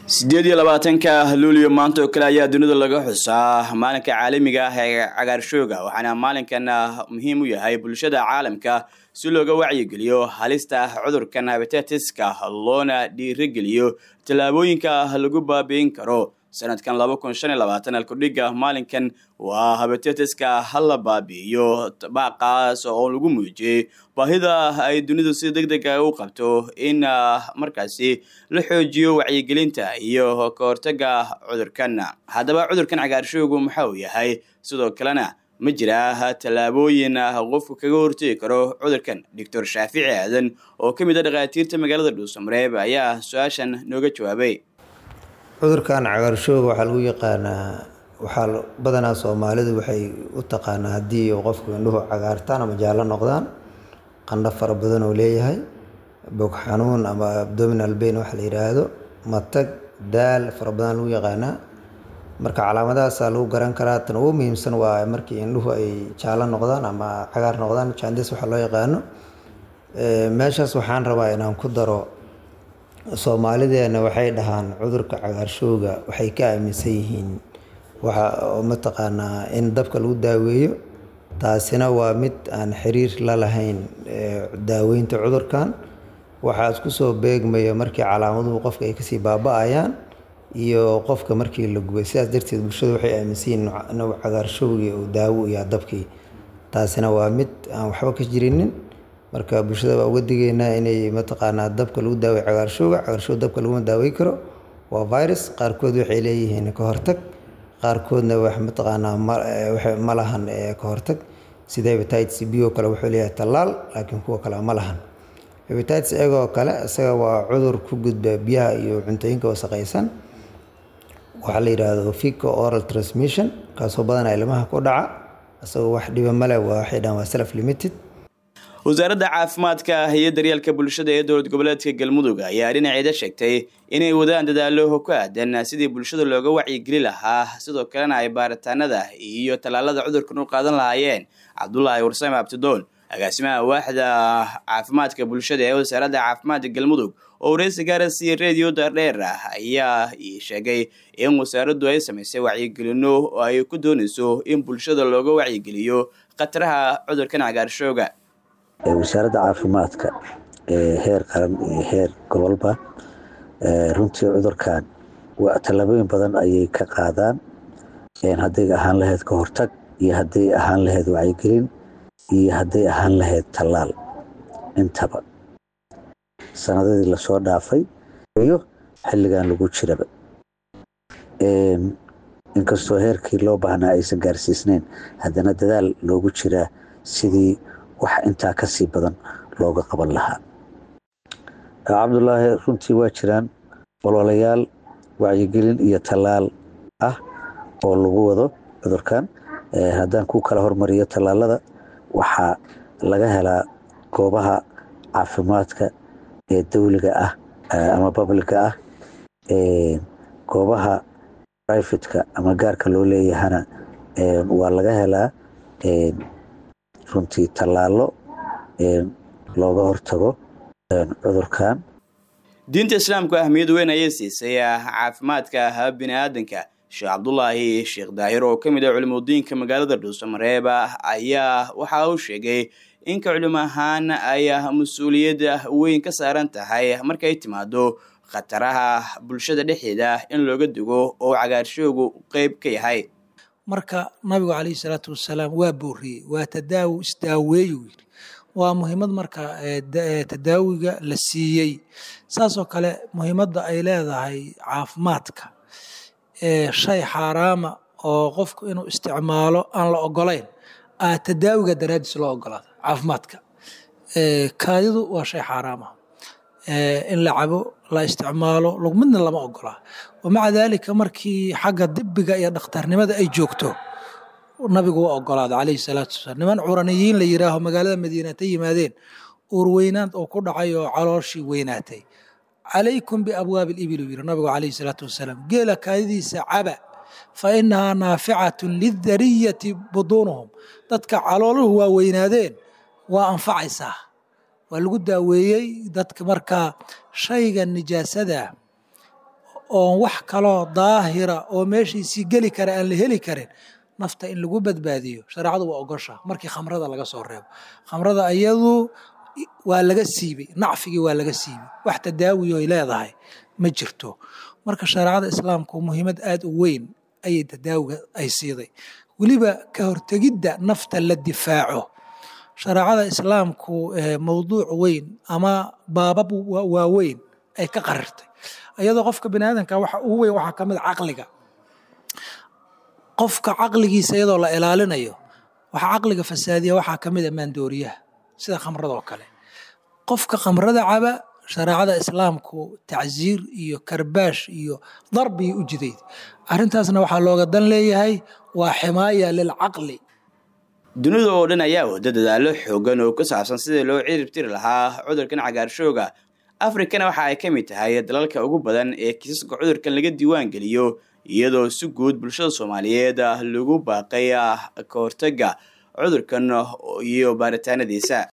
sideed iyo labaatanka luulyo maanta oo kale ayaa dunida laga xusaa maalinka caalamiga ah ee cagaarshooga waxaana maalinkan muhiim u yahay bulshada caalamka si looga wacyigeliyo halista cudurkan habitetiska loona dhiirigeliyo tallaabooyinka lagu baabi'in karo sanadkan laba kun shan iyo labaatan alkudhiga maalinkan waa habitetiska hala baabi'iyo baaqaas oo lagu muujiyey baahida ay dunidu si deg dega u qabto in markaasi la xoojiyo wacyigelinta iyo ka hortaga cudurkan haddaba cudurkan cagaarshoogu waxa uu yahay sidoo kalena ma jira tallaabooyin qofku kaga hortegi karo cudurkan doctor shaafici aadan oo ka mid a dhakhaatiirta magaalada dhuusamareeb ayaa su-aashan nooga jawaabay cudurkan cagaarshooga waxaa lagu yaqaanaa waxaa badanaa soomaalidu waxay u taqaanaa haddii qofku indhuhu cagaartaan ama jaallo noqdaan qandho fara badan oo leeyahay bog xanuun ama abdominal bain waxa la yidhaahdo matag daal fara badan lagu yaqaanaa marka calaamadahaasaa lagu garan karaa tan ugu muhiimsan waa markii indhuhu ay jaallo noqdaan ama cagaar noqdaan jandes waxa loo yaqaano meeshaas waxaan rabaa inaan ku daro soomaalideena waxay dhahaan cudurka cagaarshooga waxay ka aaminsan yihiin waxa mataqaanaa in dabka lagu daaweeyo taasina waa mid aan xiriir la lahayn daaweynta cudurkan waxaa isku soo beegmaya markii calaamaduhu qofka ay kasii baaba-ayaan iyo qofka markii la gubay sidaas darteed bulshada waxay aaminsan yihiin inuu cagaarshowgii uu daawo iyo dabkii taasina waa mid aan waxba ka jirinin marka bulshada waa uga digeynaa inay mataqaanaa dabka lagu daaway cagaarshooga cagaarshooga dabka laguma daawey karo waa virus qaarkood waxay leeyihiin ka hortag qaarkoodna wax mataqaanaa ma lahan ka hortag sida hebatitis b oo kale wuxuu leeyahay tallaal laakiin kuwa kale ma lahan hebatitis egoo kale isaga waa cudur ku gudba biyaha iyo cuntooyinka wasaqaysan waxaa la yidhaahdo fico oral transmission kaasoo badanaa ilmaha ku dhaca isagoo wax dhiba male waa waxay dhahan waa self limited wasaaradda caafimaadka iyo daryeelka bulshada ee dowlad goboleedka galmudug ayaa dhinaceeda sheegtay inay wadaan dadaalo ku aadan sidii bulshada looga wacyigeli lahaa sidoo kalena ay baaritaanada iyo tallaalada cudurkan u qaadan lahaayeen cabdulaahi warsame abtidoon agaasimaha waaxda caafimaadka bulshada ee wasaaradda caafimaadka galmudug oo wareysi gaarasiiya reediyo dardheer ah ayaa sheegay in wasaaraddu ay samaysay wacyigelino oo ay ku doonayso in bulshada looga wacyigeliyo khataraha cudurkan cagaarshooga wasaaradda caafimaadka ee heer qaran iyo heer gobolba runtii cudurkan tallaabooyin badan ayay ka qaadaan hadday ahaan lahayd ka hortag iyo hadday ahaan lahayd wacyigelin iyo hadday ahaan lahayd tallaal intaba sanadadii lasoo dhaafay iyo xilligan lagu jiraba inkastoo heerkii loo baahnaa aysan gaarsiisnayn haddana dadaal loogu jiraa sidii wax intaa ka sii badan looga qaban lahaa cabdulaahi runtii waa jiraan ololayaal wacyigelin iyo tallaal ah oo lagu wado cudurkan haddaan ku kala hormariyo tallaalada waxaa laga helaa goobaha caafimaadka ee dawliga ah ama babliga ah goobaha brifatka ama gaarka loo leeyahana waa laga helaa runtii tallaalo looga hortago cudurkan diinta islaamku ahmiyad weyn ayay siisay caafimaadka bini aadanka sheekh cabdulaahi sheekh daahir oo ka mid ah culimudiinka magaalada dhuusamareeb ayaa waxa uu sheegay inka culimo ahaan ay mas-uuliyad weyn ka saaran tahay markay timaado khataraha bulshada dhexdeeda in looga digo oo cagaarshoogu qeyb ka yahay marka nabigu calayhi salaatu wasalaam waa booriyey waa tadaawi isdaaweeyu yidhi waa muhiimad marka tadaawiga la siiyey saasoo kale muhiimadda ay leedahay caafimaadka shay xaaraama oo qofku inuu isticmaalo aan la ogolayn tadaawiga daraadiis loo ogolaada caafimaadka kaadidu waa shay xaaraama in la cabo la isticmaalo midna lama ogolaa wamaca daalika markii xagga dibiga iyo dhakhtarnimada ay joogto nabigu waa ogolaada calayhi salaatu wasalaam niman curaniyiin la yiraaho magaalada madiina ta yimaadeen uurweynaad oo ku dhacay oo calooshii weynaatay calaykum biabwaabi libil uu yiri nabigu calayhi salaatu wasalaam geela kaadidiisa caba fa inahaa naaficatun lidariyati buduunuhum dadka calooluhu waa weynaadeen waa anfacaysaa waa lagu daaweeyey dadka markaa shayga nijaasada oon wax kaloo daahira oo meeshiisii geli kara aan la heli karin nafta in lagu badbaadiyo shareecadu waa ogosha markii khamrada laga soo reebo khamrada ayadu waa laga siibay nacfigii waa laga siibay wax tadaawi oy leedahay ma jirto marka shareecada islaamku muhiimad aada u weyn ayay tadaawiga ay siiday weliba ka hortegidda nafta la difaaco shareecada islaamku mowduuc weyn ama baabab waaweyn ay ka qarirtay iyadoo qofka bani aadamka waxa ugu weyn waxaa ka mid a caqliga qofka caqligiisa iyadoo la ilaalinayo waxaa caqliga fasaadiya waxaa ka mid a maandooriyaha sida khamrada oo kale qofka khamrada caba shareecada islaamku tacsiir iyo karbaash iyo darbiya u jidayd arrintaasna waxaa looga dan leeyahay waa ximaaya lilcaqli dunida oo dhan ayaa wada dadaalo xoogan oo ku saabsan sidii loo cirib tiri lahaa cudurkan cagaarshooga afrikana waxa ay ka mid tahay dalalka ugu badan ee kiisaska cudurkan laga diiwaan geliyo iyadoo si guud bulshada soomaaliyeed lagu baaqay ka hortaga cudurkan iyo baaritaanadiisa